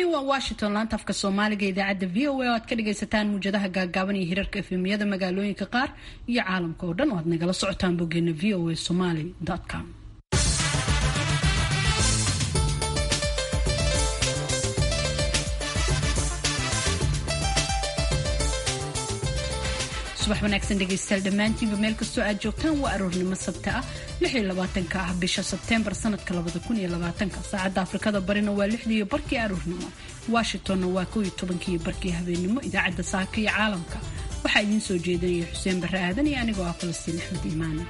waa washington laanta afka soomaaliga idaacadda v o a oo aad ka dhagaysataan muujadaha gaagaaban iyo hirarka efemiyada magaalooyinka qaar iyo caalamka oo dhan oo aad nagala socotaan boggeena v o a somaly com subax wanaagsan dhegaystayaal dhammaantiinba meel kastoo aad joogtaan waa aroornimo sabta ah ka ah bisha sebteembar sanadka saacadda afrikada barina waa lixdiiyo barkii aroornimo washingtonna waa kowiyo tobankiiyo barkii habeenimo idaacadda saaka iyo caalamka waxaa idiin soo jeedinaya xuseen barre aadan iyo anigoo ah falastiin axmed iimaan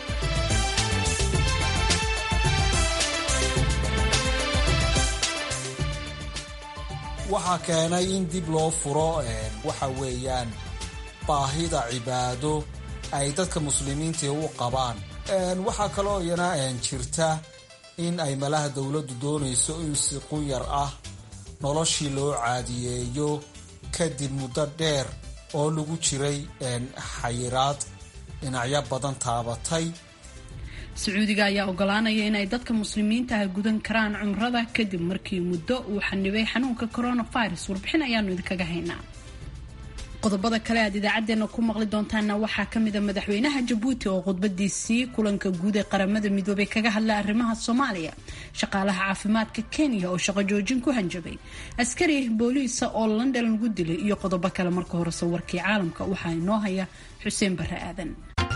waxaa keenay in dib loo furo waxa weeyaan baahida cibaado ay dadka muslimiinta u qabaan waxaa kaloo iyana jirta in ay malaha dowladdu doonayso in si qunyar ah noloshii loo caadiyeeyo kadib muddo dheer oo lagu jiray xayiraad dhinacyo badan taabatay sacuudiga ayaa ogolaanaya inay dadka muslimiinta ah gudan karaan cumrada kadib markii muddo uu xanibay xanuunka coronavirus warbixin ayaanu idinkaga haynaa qodobada kale aad idaacadeena ku maqli doontaana waxaa kamida madaxweynaha jabuuti oo khudbadiisii kulanka guud ee qaramada midoobay kaga hadlay arrimaha soomaaliya shaqaalaha caafimaadka kenya oo shaqo joojin ku hanjabay askari booliisa oo london lagu dilay iyo qodobo kale marka horese warkii caalamka waxaa inoo haya xuseen bare aadan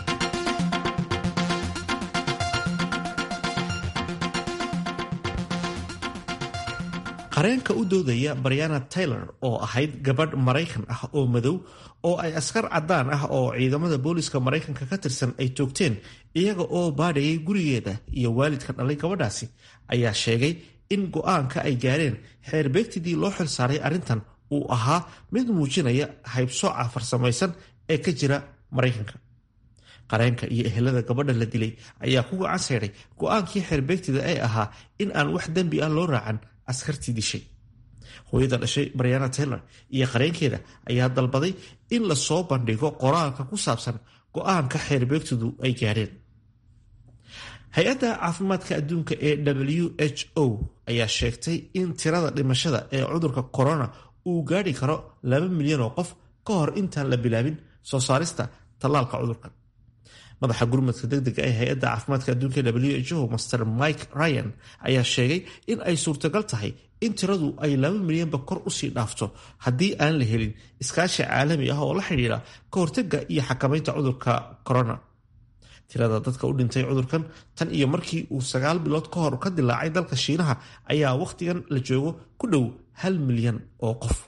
qareenka u doodaya briana taylor oo ahayd gabadh maraykan ah oo madow oo ay askar caddaan ah oo ciidamada booliska maraykanka ka tirsan ay toogteen iyaga oo baadhayay gurigeeda iyo waalidka dhalay gabadhaasi ayaa sheegay in go-aanka ay gaareen xeerbeegtidii loo xilsaaray arrintan uu ahaa mid muujinaya haybsooca farsamaysan ee ka jira maraykanka qareenka iyo ehelada gabadha la dilay ayaa ku gacan seedhay go-aankii xeerbeegtida ee ahaa in aan wax dembi ah loo raacan askartii dishay hooyada dhashay briana taylor iyo qareenkeeda ayaa dalbaday in lasoo bandhigo qoraalka ku saabsan go-aanka xeerbeegtidu ay gaadheen hay-adda caafimaadka adduunka ee w h o ayaa sheegtay in tirada dhimashada ee cudurka corona uu gaadhi karo laba milyan oo qof ka hor intaan la bilaabin soo saarista tallaalka cudurka madaxa gurmadka degdega ee hay-adda caafimaadka adduunka w h o master mike ryan ayaa sheegay in ay suurtagal tahay in tiradu ay laba milyanba kor usii dhaafto haddii aan la helin iskaashi caalami ah oo la xidhiidha ka hortega iyo xakamaynta cudurka corona tirada dadka u dhintay cudurkan tan iyo markii uu sagaal bilood ka hor ka dilaacay dalka shiinaha ayaa wakhtigan la joogo ku dhow hal milyan oo qof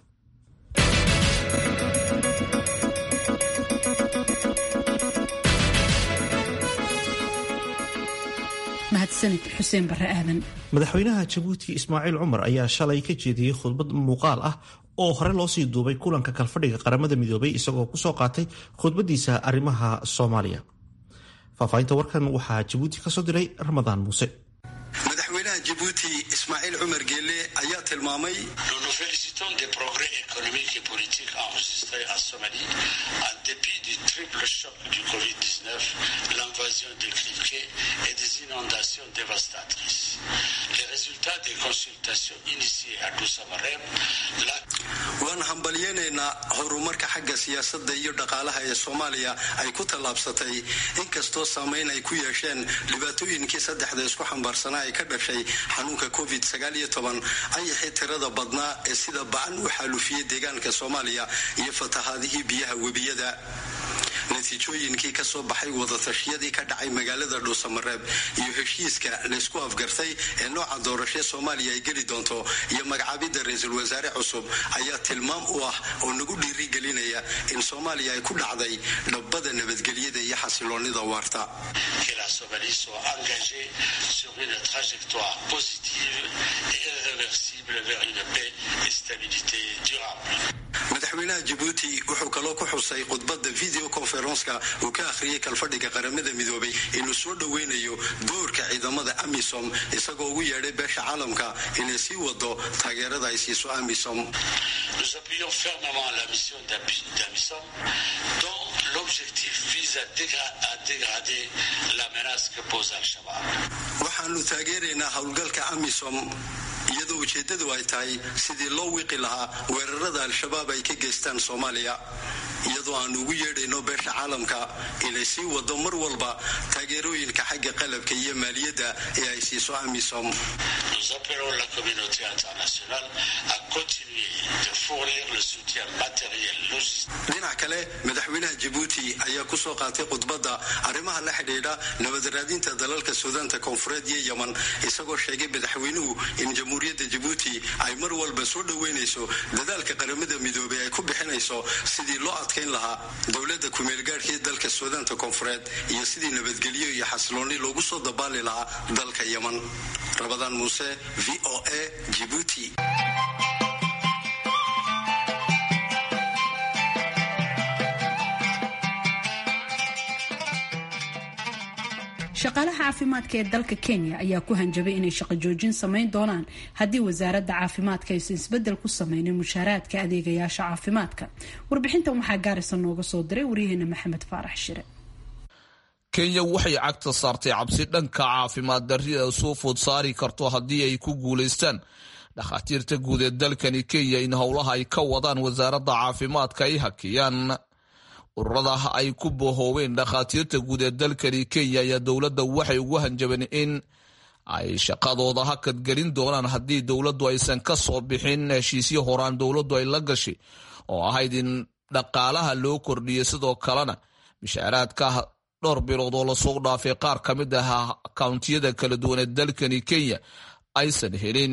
madaxweynaha jabuuti ismaaciil cumar ayaa shalay ka jeediyey khudbad muuqaal ah oo hore loosii duubay kulanka kalfadhiga qaramada midoobay isagoo kusoo qaatay khudbadiisa arrimaha soomaaliya faahfaahinta warkan waxaa jabuuti kasoo diray ramadaan muuse madaxweynaha jabuuti ismaaciil cumar geelle ayaa tilmaamay waan hambalyeynaynaa horumarka xagga siyaasadda iyo dhaqaalaha ee soomaaliya ay ku tallaabsatay inkastoo saameyn ay ku yeesheen dhibaatooyinkii saddexda isku xambaarsanaa ee ka dhashay xanuunka covid ayaxii tirada badnaa ee sida bacan u xaalufiyey deegaanka soomaaliya iyo fatahaadihii biyaha webiyada natiijooyinkii kasoo baxay wadatashyadii ka dhacay magaalada dhuusamareeb iyo heshiiska laysku afgartay ee nooca doorashee soomaaliya ay geli doonto iyo magacaabidda ra-iisul wasaare cusub ayaa tilmaam u ah oo nagu dhiirigelinaya in soomaaliya ay ku dhacday dhabbada nabadgelyada iyo xasiloonida waarta madaxweynaha jabuuti wuxuu kaloo ku xusay khudbadda video conferenska uu ka akhriyay kalfadhiga qaramada midoobay inuu soo dhoweynayo doorka ciidamada amisom isagoo ugu yeedhay beesha caalamka inay sii wado taageerada ay siiso amisom waxaanu taageeraynaa howlgalka amisom iyadoo iyadoo ujeeddadu ay tahay sidii loo wiiqi lahaa weerarada al-shabaab ay ka geystaan soomaaliya iyadoo aan ugu yeedhayno beesha caalamka inay sii wado mar walba taageerooyinka xagga qalabka iyo maaliyadda ee ay siiso amisom dhinac kale madaxweynaha jabuuti ayaa kusoo qaatay khudbadda arrimaha la xidhiidha nabadaraadinta dalalka suudaanta koonfureed iyo yeman isagoo sheegay madaxweynuhu in jamhuuriyadda jabuuti ay mar walba soo dhoweynayso dadaalka qaramada midoobey ay ku bixinayso sidii loo adkayn lahaa dowladda kumeelgaadhkii dalka suudaanta koonfureed iyo sidii nabadgelyo iyo xasilooni loogu soo dabaali lahaa dalka yeman rabadaan muuse v o a jibuuti shaqaalaha caafimaadka ee dalka kenya ayaa ku hanjabay inay shaqo joojin samayn doonaan haddii wasaaradda caafimaadka aysan isbedel ku sameynin mushaaraadka adeegayaasha caafimaadka warbixintan waxaa gaarisa nooga soo diray waryaheena maxamed faarax shire kenya waxay cagta saartay cabsi dhanka caafimaad darrida soo food saari karto haddii ay ku guulaystaan dhakhaatiirta guud ee dalkani kenya in howlaha ay ka wadaan wasaaradda caafimaadka ay hakiyaan ururada ay ku bohoobeen dhakhaatiirta guud ee dalkani kenya ayaa dowladda waxay ugu hanjabeen in ay shaqadooda hakadgelin doonaan haddii dowladdu aysan ka soo bixin heshiisyo horaan dowladdu ay la gashay oo ahayd in dhaqaalaha loo kordhiyay sidoo kalena mishaaraadka dhowr bilood oo lasoo dhaafay qaar ka mid ah akawntiyada kala duwan ee dalkani kenya aysan helin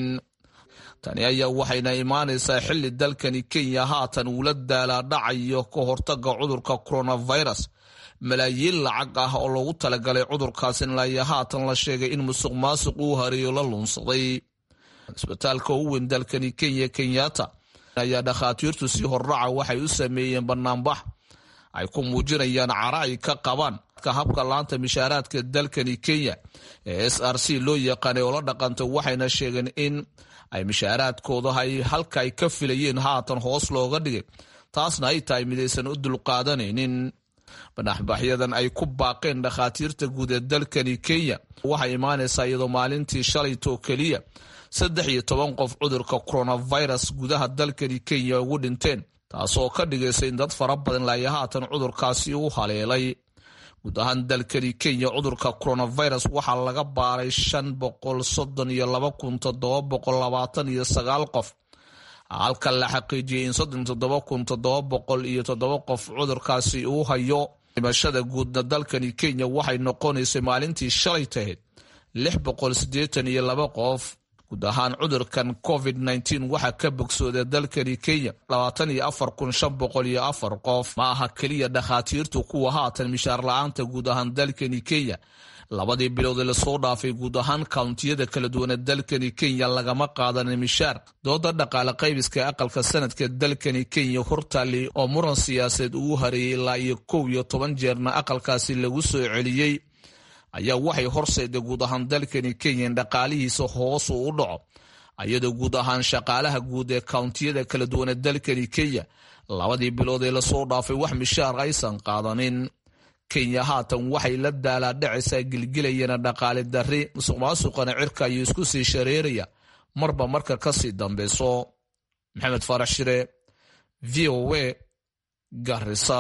tani ayaa waxayna imaanaysaa xili dalkani kenya haatan uula daalaadhacayo ka hortaga cudurka coronavirus malaayiin lacag ah oo loogu talagalay cudurkaas ilaa haatan la sheegay in musuq maasuq uu hareeyo la luunsaday isbitaalka ugu weyn dalkani kenya kenyatta ayaa dhakhaatiirtu si horraca waxay u sameeyeen banaanbax ay ku muujinayaan cara ay ka qabaan habka laanta mishaaraadka dalkani kenya ee s r c loo yaqaanay oo la dhaqantay waxayna sheegeen in ay mishaaraadkooda ay halka ay ka filayeen haatan hoos looga dhigay taasna ay tahay midaysan u dulqaadanaynin banaxbaxyadan ay ku baaqeen dhakhaatiirta guud ee dalkani kenya waxay imaanaysaa iyadoo maalintii shalaytoo keliya saddex iyo toban qof cudurka coronavirus gudaha dalkani kenya ugu dhinteen taasoo ka dhigaysa in dad fara badan laaya haatan cudurkaasi u haleelay guud ahaan dalkani kenya cudurka coronavirus waxaa laga baaray shan boqol soddon iyo laba kun toddoba boqol labaatan iyo sagaal qof halka la xaqiijiyey in soddon toddoba kun toddoba boqol iyo toddoba qof cudurkaasi uu hayo dhimashada guudna dalkani kenya waxay noqonaysay maalintii shalay tahayd lix boqol siddeetan iyo laba qof guud ahaan cudurkan covid nteen waxaa ka bogsooda dalkani kenya labaatan iyo afar kun shan boqol iyo afar qof ma aha keliya dhakhaatiirtu kuwa haatan mishaar la-aanta guud ahaan dalkani kenya labadii bilood ee lasoo dhaafay guud ahaan kawntiyada kala duwanee dalkani kenya lagama qaadanin mishaar dooda dhaqaale qaybiska ee aqalka sanadka dalkani kenya hortaali oo muran siyaasadeed uu hareeyey ilaa iyo kow iyo toban jeerna aqalkaasi lagu soo celiyey ayaa waxay horseeday guud ahaan dalkani kenya in dhaqaalihiisa hoos uu u dhaco iyadoo guud ahaan shaqaalaha guud ee kawntiyada kala duwan ee dalkani kenya labadii bilood ee lasoo dhaafay wax mishaar aysan qaadanin kenya haatan waxay la daalaadhacaysaa gilgilayana dhaqaale darri musuq maasuqana cirka ayuu isku sii shareeraya marba marka kasii dambeyso maxamed faarax shire v o a garisa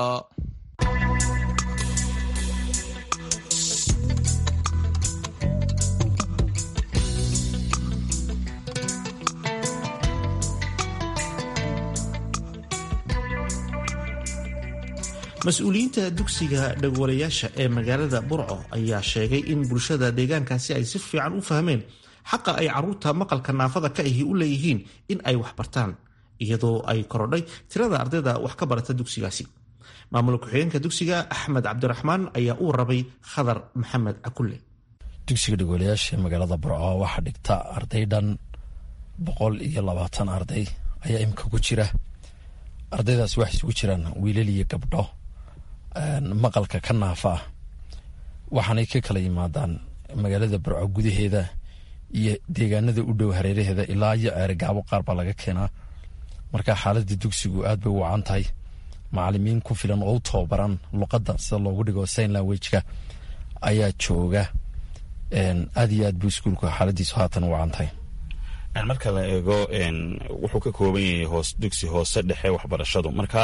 mas-uuliyiinta dugsiga dhagwalayaasha ee magaalada burco ayaa sheegay in bulshada deegaankaasi ay si fiican u fahmeen xaqa ay caruurta maqalka naafada ka ahi u leeyihiin in ay wax bartaan iyadoo ay korodhay tirada ardayda wax ka barata dugsigaasi maamul ku-xigeenka dugsiga axmed cabdiraxmaan ayaa u warabay khadar maxamed cakulle dugsiga dhagwalayaasha ee magaalada burco waxaa dhigta arday dhan boqol iyo labaatan arday ayaa imika ku jira ardaydaas waxay isugu jiraan wiilal iyo gabdho maqalka ka naafa ah waxaanay ka kala yimaadaan magaalada burco gudaheeda iyo deegaanada u dhow hareeraheeda ilaa iyo ceerigaabo qaar baa laga keenaa marka xaaladda dugsigu aad bay u wacan tahay macalimiin ku filan oo u tababaran luqadda sida loogu dhigo sign languageka ayaa jooga aad iyo aad buu iskuulku xaaladiisu haatan u wacan tahay marka la eego wuxuu ka kooban yahay hoos dugsi hoose dhexe waxbarashadu marka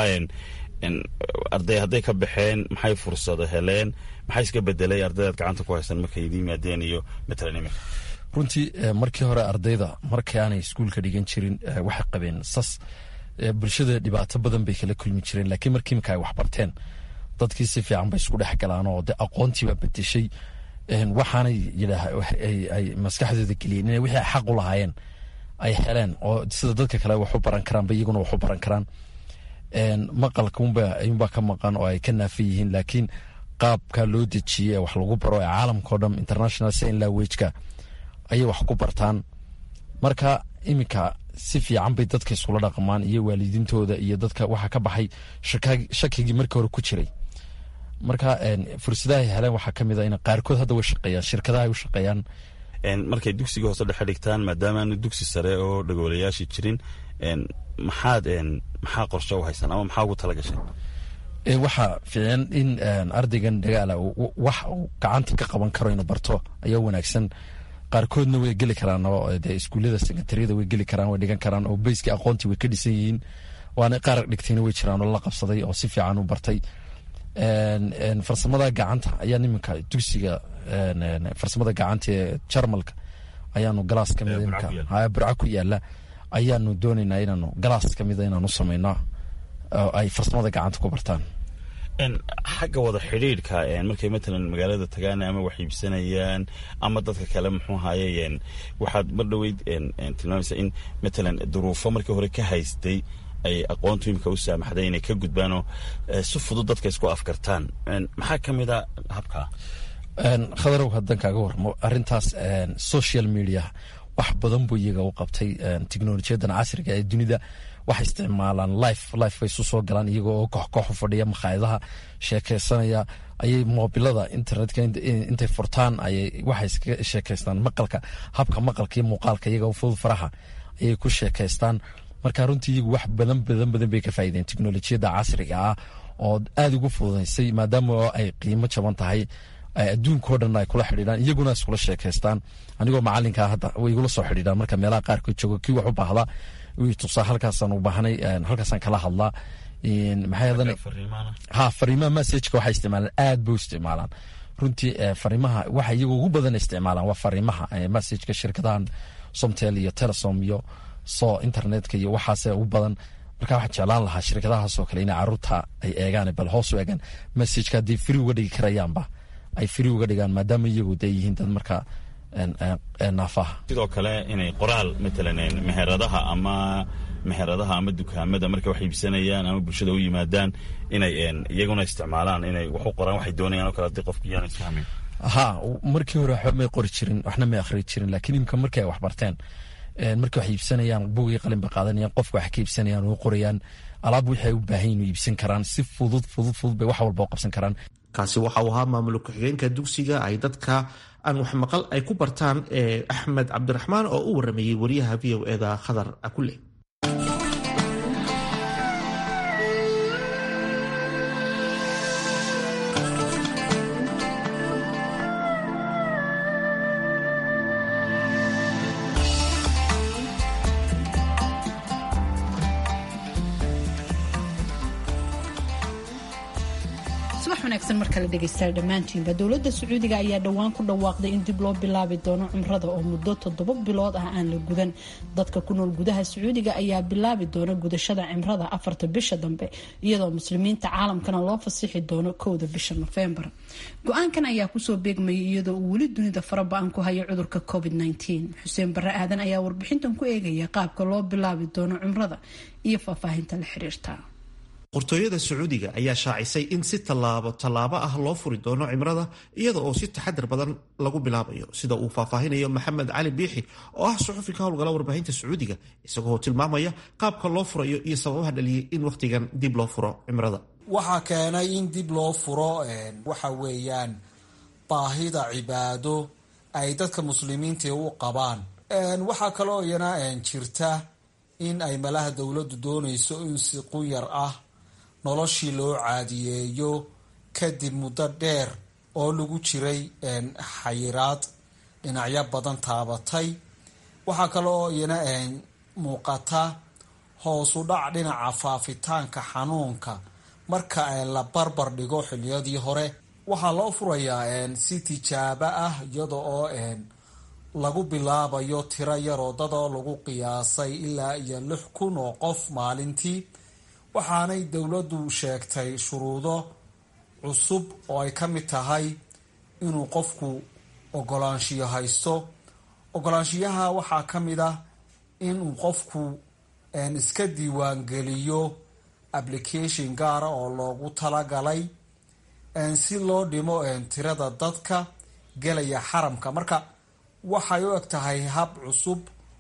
arday hadday ka baxeen maxay fursado heleen maxay iska bedelay ardaydaad gacanta ku haysan markay idin yimaadeen iyo matalan imika runtii markii hore ardayda markii aanay iskuulka dhigan jirin waxay qabeen sas bulshada dhibaato badan bay kala kulmi jireen laakiin markii imika ay waxbarteen dadkii si fiican bay isku dhex galaan oo de aqoontiibaa bedeshay waxaanay yidhaay maskaxdooda geliyeen inay wixii ay xaq u lahaayeen ay heleen oo sida dadka kale wax u baran karaanba iyaguna wax u baran karaan maqalka unbaa ka maqan oo ay ka naafa yihiin laakiin qaabka loo dejiyey ee wax lagu baro ee caalamkao dhan international sign languageka ayay wax ku bartaan marka iminka si fiican bay dadka iskula dhaqmaan iyo waalidiintooda iyo dadka waxaa ka baxay shakigii markii hore ku jiray marka fursadahay heleen waxaa kamid a in qaarkood hadda way shaqeeyaan shirkadaha ay u shaqeeyaan markay dugsiga hoose dhexe dhigtaan maadaamaanu dugsi sare oo dhagoolayaashii jirin maxaad maxaa qorshe u haysan ama maxaa ugu tala gashay waxaa fiican in ardaygan dagaala wax uu gacanta ka qaban karo inuu barto ayaa wanaagsan qaarkoodna way geli karaan oo de iskuullada sekondariyada way geli karaan way dhigan karaan oo beyskii aqoontii way ka dhisan yihiin waana qaar dhigtayna way jiraan oo la qabsaday oo si fiican u bartay farsamada gacanta ayaa iminka dugsiga farsamada gacanta ee jarmalka ayaanu galaas kamid burca ku yaala ayaanu doonaynaa inaanu galaas kamida inaanu samayno oo ay farsamada gacanta ku bartaan xagga wada xidhiidhka markay matalan magaalada tagaan ama wax iibsanayaan ama dadka kale muxuu ahaye waxaad mar dhoweyd tilmaamaysaa in matalan duruufo markii hore ka haystay ay aqoontu imika u saamaxday inay ka gudbaanoo si fudud dadka isku afkartaan maxaa ka mid a habkaa khadarow haddaan kaaga warmo arrintaas social media wax badan buu iyaga u qabtay teknolojiyadan casriga ee dunida waxay isticmaalaan life life bay isu soo galaan iyaga oo koox koox u fadhiya makhaayadaha sheekeysanaya ayay moobilada internetka intay furtaan ayay waxay iskaga sheekeystaan maqalka habka maqalka iyo muuqaalka iyaga u fudud faraha ayay ku sheekeystaan marka runtii iyagu wax badan badan badan bay ka faa'iideen teknolojiyadda casriga ah oo aada ugu fududaysay maadaama ay qiimo jaban tahay adduunkao dhan ay kula xidhiidhaan iyaguna iskula sheekeystaan anigoo macalinkaa hadda way igula soo xidhiidhaan marka meelaha qaarkood joogo kii wax u baahda tusaa halkaasaan u baahnay halkaasaan kala hadlaa maxay ha fariimaha messageka waxay isticmaalaan aad bay u isticmaalaan runtii fariimaha waxa iyaga ugu badan isticmaalaan waa fariimaha messageka shirkadahan somtel iyo telesom iyo so internetka iyo waxaase ugu badan marka waxaan jeclaan lahaa shirkadahaasoo kale inay caruurta ay eegaan bal hoos u eegaan messageka haddii free uga dhigi karayaanba ay free uga dhigaan maadaama iyagu dee yihiin dad marka naafaha sidoo kale inay qoraal matalan meheradaha ama meheradaha ama dukaamada markay wax iibsanayaan ama bulshada u yimaadaan inay iyaguna isticmaalaan inay wax u qoraan waxay doonayaan oo kale haddii qofku iyaanu isfahmin ha markii hore waxba may qori jirin waxna may akhri jirin laakiin imika markii ay wax barteen markii wax iibsanayaan bugii qalin bay qaadanayaan qofka wax ka iibsanayaan oo qorayaan alaab wixii ay u baahan yihin iibsan karaan si fudud fudud fudud bay wax walba u qabsan karaan kaasi waxa uu ahaa maamul ku-xigeenka dugsiga ay dadka aan wax maqal ay ku bartaan ee axmed cabdiraxmaan oo u waramayey wariyaha v o eda khadar akule markale dhegeystayaal dhammaantiinba dowladda sacuudiga ayaa dhowaan ku dhawaaqday in dib loo bilaabi doono cumrada oo muddo toddoba bilood ah aan la gudan dadka ku nool gudaha sacuudiga ayaa bilaabi doona gudashada cimrada afarta bisha dambe iyadoo muslimiinta caalamkana loo fasixi doono kowda bisha nofembar go-aankan ayaa kusoo beegmayay iyadoo uu weli dunida faraba-an ku hayo cudurka covid xuseen bare aadan ayaa warbixintan ku eegaya qaabka loo bilaabi doono cumrada iyo faahfaahinta la xiriirta qortooyada sacuudiga ayaa shaacisay in si tallaabo tallaabo ah loo furi doono cimrada iyada oo si taxadar badan lagu bilaabayo sida uu faahfaahinayo maxamed cali biixi oo ah suxufi ka howlgala warbaahinta sacuudiga isagoo tilmaamaya qaabka loo furayo iyo sababaha dhaliyay in wakhtigan dib loo furo cimrada waxaa keenay in dib loo furo waxa weeyaan baahida cibaado ay dadka muslimiinta u qabaan waxaa kaloo iyana jirta in ay malaha dowladdu doonayso in si quyar ah noloshii loo caadiyeeyo kadib muddo dheer oo lagu jiray xayiraad dhinacyo badan taabatay waxaa kaloo iyana muuqata hoosu dhac dhinaca faafitaanka xanuunka marka la barbar dhigo xiliyadii hore waxaa loo furayaa si tijaabo ah iyada oo lagu bilaabayo tiro yaroo dadoo lagu qiyaasay ilaa iyo lix kun oo qof maalintii waxaanay dowladdu sheegtay shuruudo cusub oo ay ka mid tahay inuu qofku ogolaanshiyo haysto ogolaanshiyaha waxaa ka mid ah inuu qofku iska diiwaangeliyo application gaara oo loogu talagalay si loo dhimo tirada dadka gelaya xaramka marka waxay u eg tahay hab cusub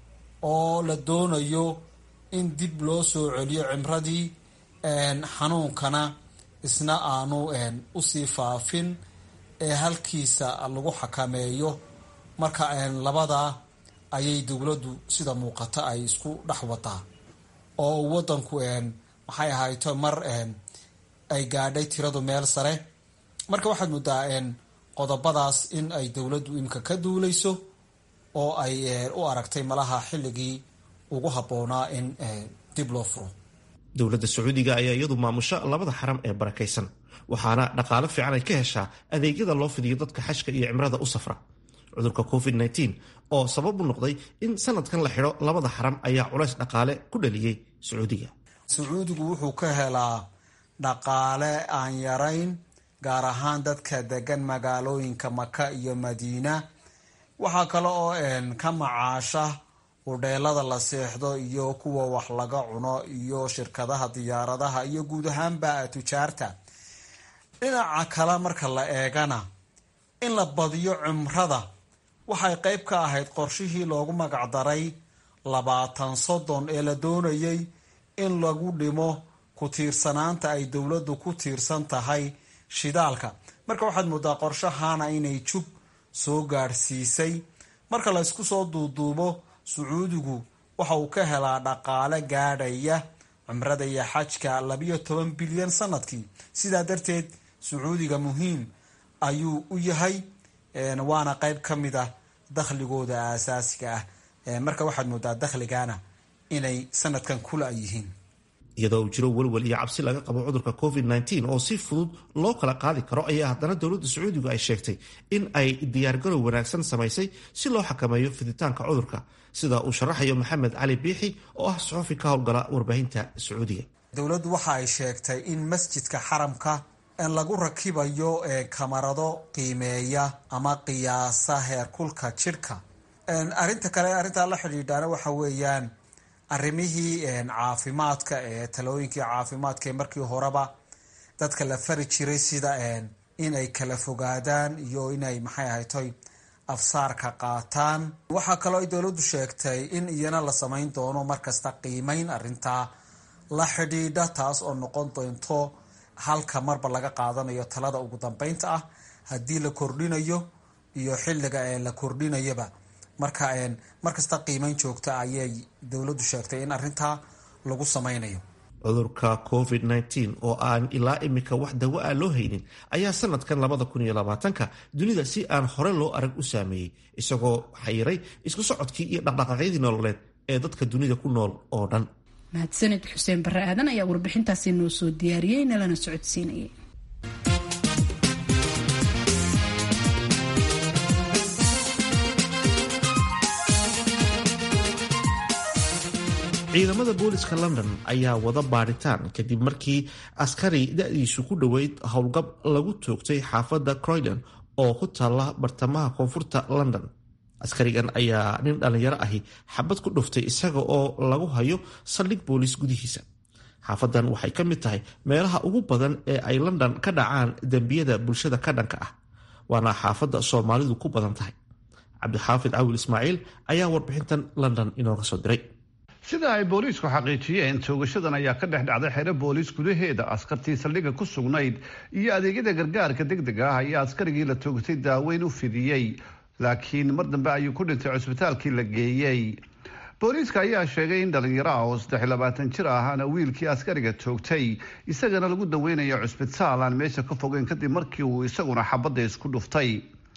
oo la doonayo in dib loo soo celiyo cimradii xanuunkana isna aanu usii faafin ee halkiisa lagu xakameeyo marka labadaa ayay dowladdu sida muuqata ay isku dhex wadaa oo wadanku maxay ahayto mar ay gaadhay tiradu meel sare marka waxaad moodaa qodobadaas in ay dowladdu imika ka duuleyso oo ay u aragtay malaha xilligii ugu habboonaa in dib loo furo dowladda sacuudiga ayaa iyadu maamusha labada xaram ee barakaysan waxaana dhaqaalo fiican ay ka heshaa adeegyada loo fidiyo dadka xashka iyo cimrada u safra cudurka covid oo sabab u noqday in sanadkan la xidho labada xaram ayaa culays dhaqaale ku dhaliyey sacuudiga sacuudigu wuxuu ka helaa dhaqaale aan yarayn gaar ahaan dadka degan magaalooyinka maka iyo madiina waxaa kale oo ka macaasha hudheelada la seexdo iyo kuwa wax laga cuno iyo shirkadaha diyaaradaha iyo guud ahaanba tujaarta dhinaca kale marka la eegana in la badiyo cimrada waxay qeyb ka ahayd qorshihii loogu magacdaray labaatan soddon ee la doonayay in lagu dhimo ku tiirsanaanta ay dowladdu ku tiirsan tahay shidaalka marka waxaad moodaa qorshahana inay jub soo gaadhsiisay marka la ysku soo duuduubo sacuudigu waxa uu ka helaa dhaqaale gaadhaya cimrada iyo xajka labiyo toban bilyan sanadkii sidaa darteed sacuudiga muhiim ayuu u yahay waana qeyb ka mid ah dakhligooda aasaasiga ah marka waxaad moodaa dakhligana inay sanadkan kula yihiin iyadoo uu jiro welwel iyo cabsi laga qabo cudurka covid oo si fudud loo kala qaadi karo ayaa haddana dowladda sacuudigu ay sheegtay in ay diyaargarow wanaagsan samaysay si loo xakameeyo fiditaanka cudurka sida uu sharaxayo maxamed cali biixi oo ah suxufi ka howlgala warbaahinta sacuudiga dowladdu waxa ay sheegtay in masjidka xaramka lagu rakibayo kamarado qiimeeya ama qiyaasa heerkulka jidhka arinta kale arrintaa la xidhiidhaana waxa weeyaan arrimihii caafimaadka ee talooyinkii caafimaadka ee markii horeba dadka la fari jiray sida in ay kala fogaadaan iyo inay maxay ahaytoy afsaarka qaataan waxaa kaloo ay dowladdu sheegtay in iyana la samayn doono markasta qiimeyn arrintaa la xidhiidha taas oo noqon doonto halka marba laga qaadanayo talada ugu dambeynta ah haddii la kordhinayo iyo xilliga ee la kordhinayaba marka markasta qiimeyn joogta ayay dowladdu sheegtay in arrintaa lagu sameynayo cudurka covid oo aan ilaa imika wax dawo ah loo haynin ayaa sanadkan ka dunida si aan hore loo arag u saameeyey isagoo xayiray isku socodkii iyo dhaqdhaqaaqyadii nololeed ee dadka dunida ku nool oo dhan mahadsanid xuseen barre aadan ayaa warbixintaasi noo soo diyaariyey nalana socodsiinayay ciidamada booliska london ayaa wada baadhitaan kadib markii askari da-diisu ku dhoweyd howlgab lagu toogtay xaafadda croydon oo ku taalla bartamaha koonfurta london askarigan ayaa nin dhallinyaro ahi xabad ku dhuftay isaga oo lagu hayo saldhig booliis gudihiisa xaafadan waxay ka mid tahay meelaha ugu badan ee ay london ka dhacaan dembiyada bulshada ka dhanka ah waana xaafadda soomaalidu ku badan tahay cabdixaafid cawil ismaaciil ayaa warbixintan london inooga soo diray sida ay booliisku xaqiijiyeen toogashadan ayaa ka dhex dhacday xero booliis gudaheeda askartii saldhigga ku sugnayd iyo adeegyada gargaarka degdega ah ayaa askarigii la toogtay daaweyn u fidiyey laakiin mar dambe ayuu ku dhintay cusbitaalkii la geeyey booliiska ayaa sheegay in dhalinyaro ah oo saddex labaatan jir ahana wiilkii askariga toogtay isagana lagu daweynayo cusbitaal aan meesha ka fogeyn kadib markii uu isaguna xabadda isku dhuftay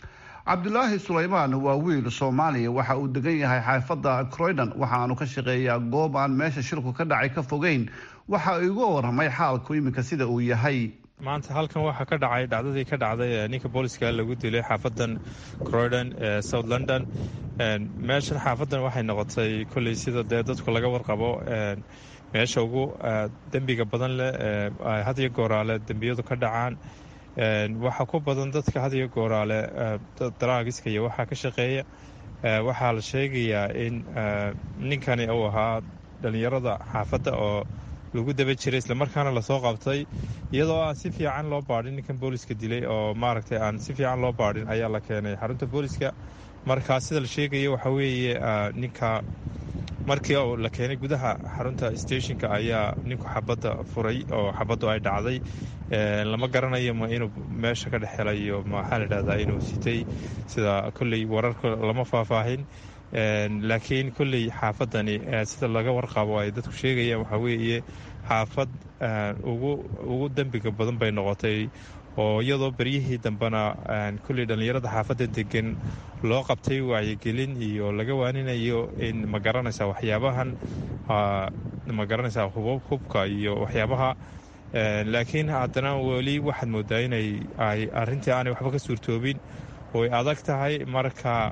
cabdulaahi sulaymaan waa wiil soomaaliya waxa uu degan yahay xaafadda croydon waxaanu ka shaqeeyaa goob aan meesha shilku ka dhacay ka fogeyn waxa igu waramay xaalku iminka sida uu yahay maanta halkan waxaa ka dhacay dhacdadii ka dhacday ninka booliska lagu dilay xaafadan croydon ee south london meeshan xaafadan waxay noqotay kolley sida dee dadku laga warqabo meesha ugu dembiga badan leh hadiyo gooraale dembiyadu ka dhacaan waxaa ku badan dadka hadiyo gooraale daraagiska iyo waxaa ka shaqeeya waxaa la sheegayaa in ninkani uu ahaa dhallinyarada xaafadda oo lagu daba jiray islamarkaana lasoo qabtay iyadoo aan si fiican loo baadhin ninkan booliska dilay oo maaragtay aan si fiican loo baadhin ayaa la keenay xarunta booliska markaa sida la sheegaya waxaa weeye ninka markii la keenay gudaha xarunta stationka ayaa ninku xabadda furay oo xabaddu ay dhacday lama garanayo ma inuu meesha ka dhex helayo maxaa la dhahdaa inuu sitay sida kolley wararka lama faahfaahin laakiin kolley xaafadani sida laga warqabo ay dadku sheegayaan waxaa weeye xaafad ugu dembiga badan bay noqotay oo iyadoo beryihii dambena kolley dhallinyarada xaafadda degan loo qabtay wacyigelin iyo laga waaninayo in ma garanaysaa waxyaabahan ma garanaysaa hubka iyo waxyaabaha laakiin haddana weli waxaad moodaa inay ay arrintii aanay waxba ka suurtoobin ooy adag tahay marka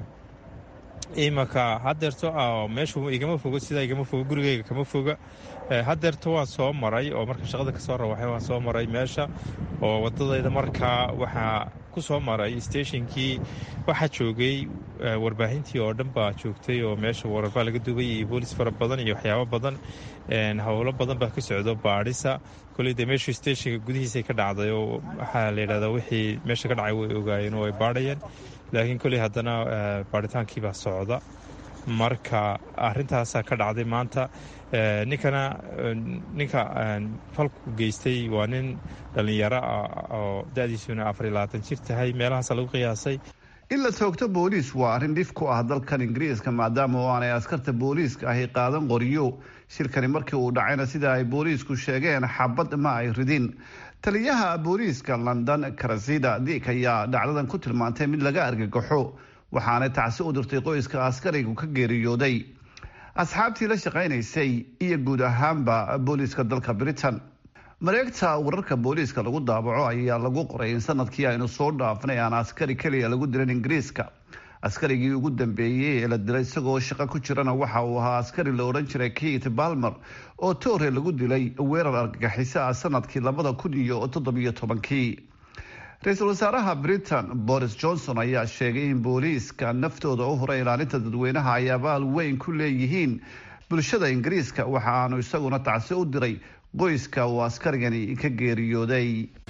imanka hadeerto meeshu igama fogo sidaa igama fogo gurigeyga kama foga hadeerto waan soo maray oo marka shaqada kasoo rawaxay waan soo maray meesha oo wadadayda markaa waxaa ku soo maray stationkii waxaa joogay warbaahintii oo dhan baa joogtay oo meesha wararbaa laga dubay iyo boolis fara badan iyo waxyaabo badan howlo badan baa ka socdo baadhisa koley dee meeshu stationka gudihiisay ka dhacday oo waxaa la yidhahdaa wixii meesha ka dhacay way ogaayeen oo ay baadhayeen laakiin kolley haddana baaritaankiibaa socda marka arintaasaa ka dhacday maanta ninkana ninka falku geystay waa nin dhallinyaro ah oo da-diisuna afar iyo labaatan jir tahay meelahaasa lagu qiyaasay in la toogto booliis waa arrin dhif ku ah dalkan ingiriiska maadaama oo aanay askarta booliiska ahi qaadan qoriyo shirkani markii uu dhacayna sida ay booliisku sheegeen xabad ma ay ridin taliyaha booliiska london karasida dik ayaa dhacdadan ku tilmaantay mid laga argagaxo waxaanay tacsi u dirtay qoyska askarigu ka geeriyooday asxaabtii la shaqaynaysay iyo guud ahaanba booliiska dalka britain mareegta wararka booliiska lagu daabaco ayaa lagu qoray in sanadkii aynu soo dhaafnay aan askari keliya lagu dilan ingiriiska askarigii ugu dambeeyey ee la dilay isagoo shaqo ku jirana waxa uu ahaa askari la odhan jiray kate balmer oo toore lagu dilay weerar argagixiso ah sanadkii labada kun iyo toddobiyo tobankii ra-iisul wasaaraha britain boris johnson ayaa sheegay in booliiska naftooda u hura ilaalinta dadweynaha ay abaal weyn ku leeyihiin bulshada ingiriiska waxa aanu isaguna tacsi u diray qoyska uu askarigani ka geeriyooday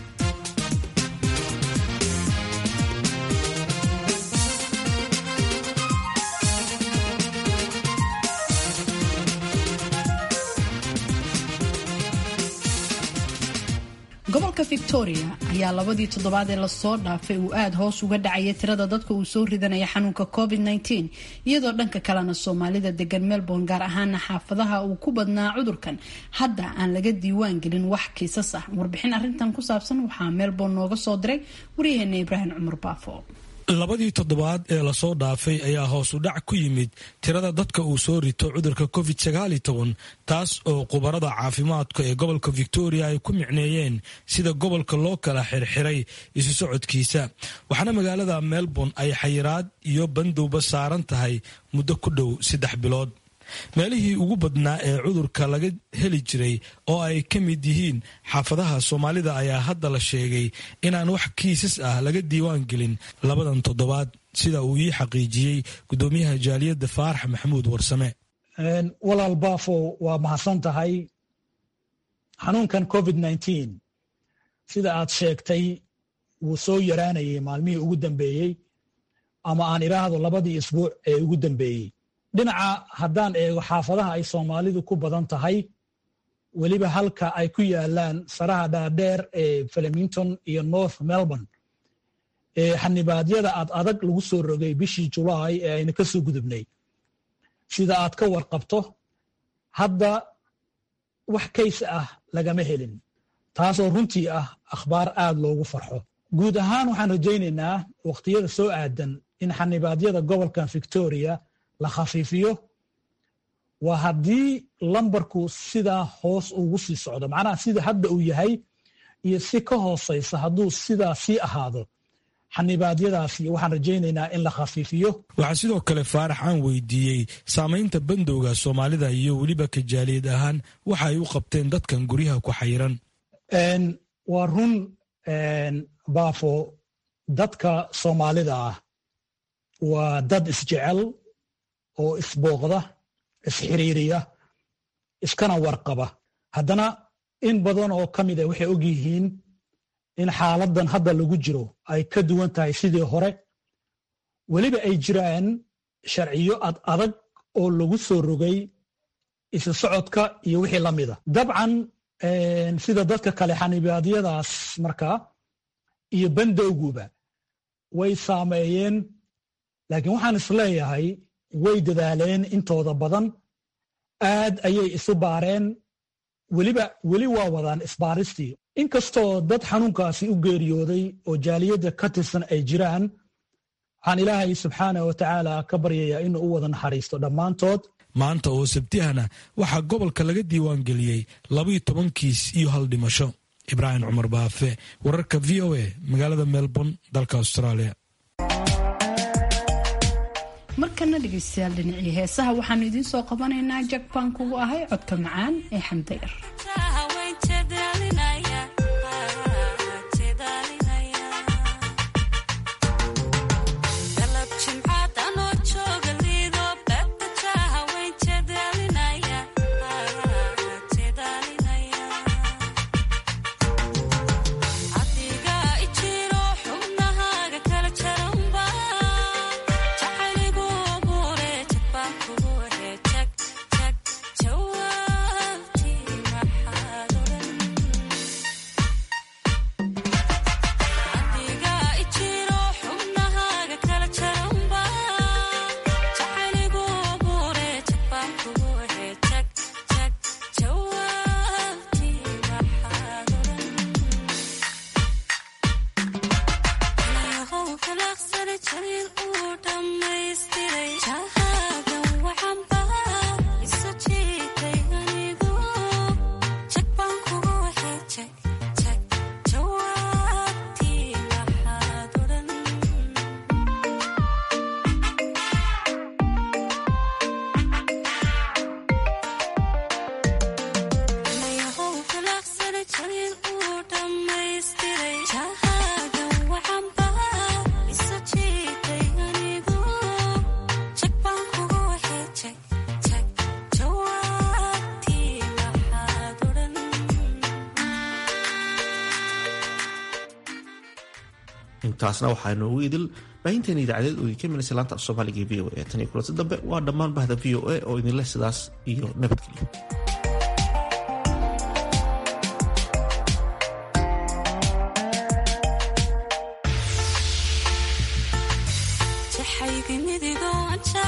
gobolka victoria ayaa labadii toddobaad ee lasoo dhaafay uu aada hoos uga dhacaya tirada dadka uu soo ridanaya xanuunka covid -19 iyadoo dhanka kalena soomaalida degan melbourne gaar ahaana xaafadaha uu ku badnaa cudurkan hadda aan laga diiwaan gelin wax kiisas ah warbixin arintan ku saabsan waxaa melbourne nooga soo diray waryaheena ibraahim cumar baafo labadii toddobaad ee lasoo dhaafay ayaa hoos u dhac ku yimid tirada dadka uu soo rito cudurka covid taas oo khubarada caafimaadka ee gobolka victoria ay ku micneeyeen sida gobolka loo kala xirxiray isu socodkiisa waxaana magaalada melbourne ay xayiraad iyo bandowba saaran tahay muddo ku dhow saddex bilood meelihii ugu badnaa ee cudurka laga heli jiray oo ay ka mid yihiin xaafadaha soomaalida ayaa hadda la sheegay inaan wax kiisas ah laga diiwaan gelin labadan toddobaad sida uu ii xaqiijiyey gudoomiyaha jaaliyadda faarax maxamuud warsame walaal baafo waa mahadsan tahay xanuunkan covid sida aad sheegtay wuu soo yaraanayay maalmihii ugu dambeeyey ama aan idhaahdo labadii isbuuc ee ugu dambeeyey dhinaca haddaan eego xaafadaha ay soomaalidu ku badan tahay weliba halka ay ku yaalaan saraha dhaadheer ee flemington iyo north melbourne ee xanibaadyada ad adag lagu soo rogay bishii julaay ee ayna ka soo gudubnay sida aad ka warqabto hadda wax kaysa ah lagama helin taasoo runtii ah akhbaar aad loogu farxo guud ahaan waxaan rajaynaynaa wakhtiyada soo aadan in xanibaadyada gobolkan victoria la khafiifiyo waa haddii lambarku sidaa hoos ugu sii socdo macnaha sida hadda uu yahay iyo si ka hoosaysa hadduu sidaa sii ahaado xanibaadyadaasi waxaan rajaynaynaa in la khafiifiyo waxaa sidoo kale faarax aan weydiiyey saamaynta bandowga soomaalida iyo weliba kajaaliyad ahaan waxa ay u qabteen dadkan guryaha ku xayiran waa run baafo dadka soomaalida ah waa dad isjecel oo isbooqda isxiriiriya iskana warqaba haddana in badan oo ka mid a waxay og yihiin in xaaladan hadda lagu jiro ay ka duwan tahay sidii hore weliba ay jiraan sharciyo ad adag oo lagu soo rogay isu socodka iyo wixii la mida dabcan sida dadka kale xanibaadyadaas markaa iyo bandowguba way saameeyeen laakiin waxaan isleeyahay way dadaaleen intooda badan aad ayay isu baareen weliba weli waa wadaan isbaaristii inkastoo dad xanuunkaasi u geeriyooday oo jaaliyadda ka tirsan ay jiraan waxaan ilaahay subxaana wa tacaala ka baryayaa inuu u wada naxariisto dhammaantood maanta oo sabtihana waxaa gobolka laga diiwaangeliyey labaiyo toban kiis iyo hal dhimasho ibraahim cumar baafe wararka v o a magaalada melbourne dalka australia markana dhegeystayaal dhinacii heesaha waxaanu idiin soo qabanaynaa jakbaan kugu ahay codka macaan ee xamdayar intaasna waxaa noogu idil baahinteena idaacadeed oo idinka imanaysa laanta af soomaaliga e v o a tan iyo kulanti dambe waa dhammaan bahda v o a oo idinleh sidaas iyo nabadgelyo jaxayga midigo